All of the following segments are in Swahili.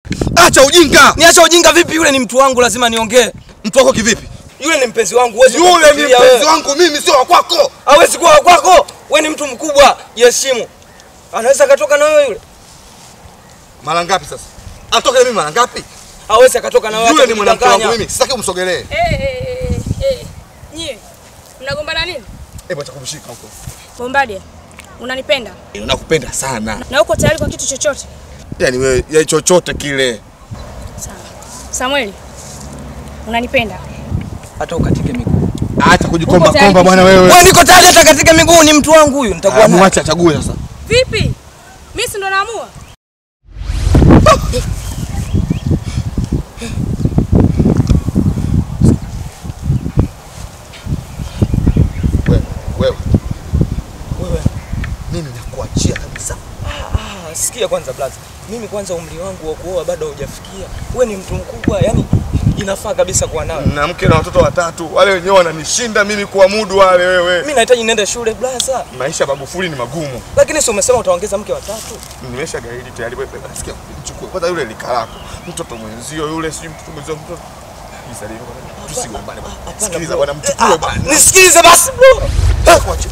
Acha ujinga. Niacha ujinga vipi? Yule ni mtu wangu, lazima niongee. Mtu wako kivipi? Yule ni mpenzi wangu, huwezi Yule ni kumfikiria mpenzi wewe. wangu mimi, sio wa kwako. Hawezi kuwa wa kwako. Wewe ni mtu mkubwa, jiheshimu. Anaweza akatoka na wewe yule? Mara ngapi sasa? Atoke mimi mara ngapi? Hawezi akatoka na wewe. Yule ni mwanamke wangu atakudanganya. mimi, sitaki umsogelee. Eh, eh, eh, eh. Nyie mnagombana nini? Hebu acha kumshika huko. Bombadia, unanipenda Nakupenda sana. na uko tayari kwa kitu chochote? Yaani wewe, ya chochote kile. Sawa. Samueli, unanipenda? Hata ukatike miguu. Acha kujikomba Uko tayari komba bwana wewe. Wewe niko tayari hata katika miguu, ni mtu wangu huyu, nitakuwa Ah, naye. Mwache achague sasa. Vipi? Mimi si ndo naamua? Wewe, wewe. Wewe. Mimi nakuachia kabisa. Ah, sikia kwanza blaza. Mimi kwanza umri wangu wa kuoa bado haujafikia. Wewe ni mtu mkubwa, yani inafaa kabisa kuwa nawe. Na mke na watoto watatu, wale wenyewe wananishinda mimi kuamudu wale wewe. Mimi nahitaji niende shule blaza. Maisha ya Magufuli ni magumu. Lakini si umesema utaongeza mke wa tatu? Nimesha gaidi tayari wewe. Sikia, mchukue kwanza yule lika lako. Mtoto mwenzio yule, sijui mtoto mwenzio mtoto. Nisaidie bwana. Tusigombane bwana. Hapana, Sikiliza bro. bwana, mchukue bwana. Nisikilize basi bro. Kuache.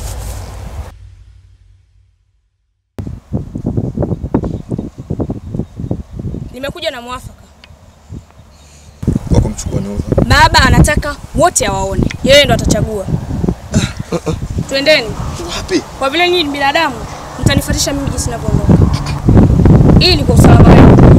Nimekuja na mwafaka. Kwa kumchukua ni uva. Baba anataka wote awaone, yeye ndo atachagua. Twendeni, Wapi? kwa vile nyinyi ni binadamu, mtanifuatisha mimi jinsi ninavyoondoka. Hii ni kwa usalama wenu.